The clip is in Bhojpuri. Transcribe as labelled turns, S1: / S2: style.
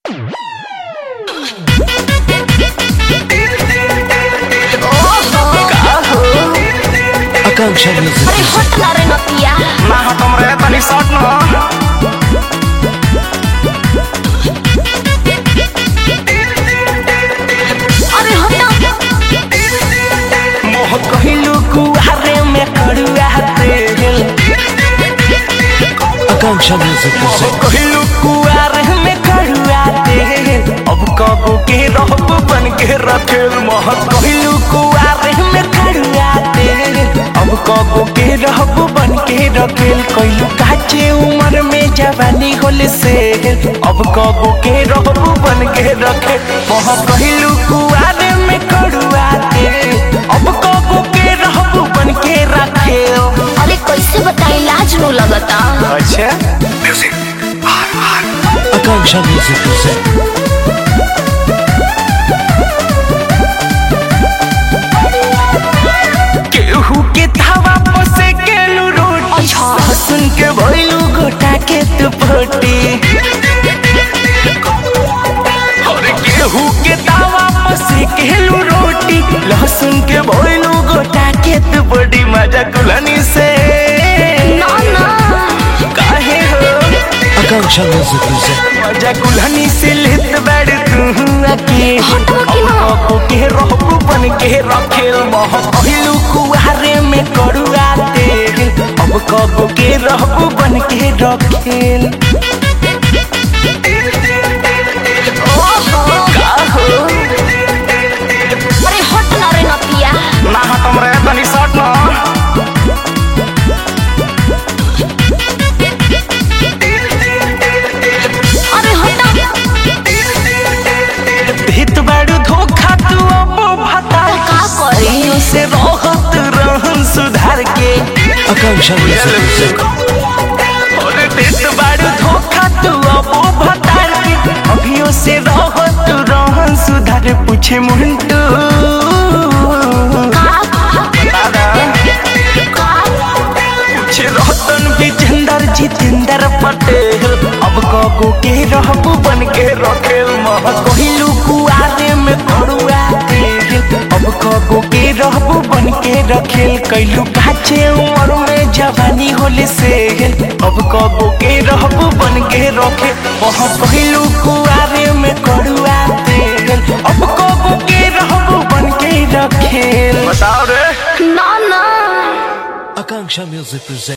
S1: आकांक्षा म्यूजिक
S2: अरे हट ना रे नतिया
S3: ना हटम रे तनी शॉट न
S2: अरे हट
S3: मोह कहिलू कुआरे में कड़ुआ तेल
S1: आकांक्षा म्यूजिक प्रेजेंट
S3: कहिलू कुआरे में कड़ुआ तेल अब कबो के रहब बन के रखेल मोह कहिलू कुआरे में कड़ुआ तेल अब कबो के रहब बन के रखेल कहिलू काचे उम्र में जवानी होल से अब कबो के रहब बन के रखे मोह कहिलू कुआरे में कड़ुआ तेल अब कबो के रहब बन के रखेल
S2: अरे कैसे बताई लाज नो लगता
S3: अच्छा
S1: आकांक्षा म्यूजिक प्रेजेंट
S3: केहू के धावा पसे केलू रोटी
S2: अच्छा।
S3: सुन के भइलू गोटा के तू फोटी और केहू के दावा पसे केलू रोटी लहसुन के भइलू गोटा के तू बड़ी मजा कुलनी से
S2: ना ना
S3: काहे हो
S1: आकांक्षा म्यूजिक प्रेजेंट
S3: मजा कुल्हनी से लेत बैठ तू अके
S2: हटवा के ना।
S3: अब के रहबू बन के रखेल मोह पहिलू कुहारे में करुआ तेल अब कबो के रहबू बन के रखेल
S2: ओहो
S3: का हो
S2: अरे हट ना रे नतिया
S3: ना हटम रे तनी शॉट ना
S2: अरे हट
S3: भीत बाड़ू धोखा तू अब भता
S2: का करी?
S3: करियो से रहत रहन सुधार के
S1: आकांक्षा म्यूजिक प्रेजेंट
S3: और देत बाड़ू धोखा तू अब भतार के अभियो से रहत रहन सुधार पूछे मुंटू दादा पूछे रतन विजेंदर जितेंद्र पटेल अब कगो के रहबू बन के रखेल मह कहिलू कुआरे में करुआ तेल अब कगो के रहबू बन के रखेल कैलू काचे उम्र में जवानी होले से अब कगो के रहबू बन के रखे मह कहिलू कुआरे में करुआ तेल अब कगो के रहबू बन के रखेल बताओ रे
S2: ना ना
S1: आकांक्षा म्यूजिक प्रेजेंट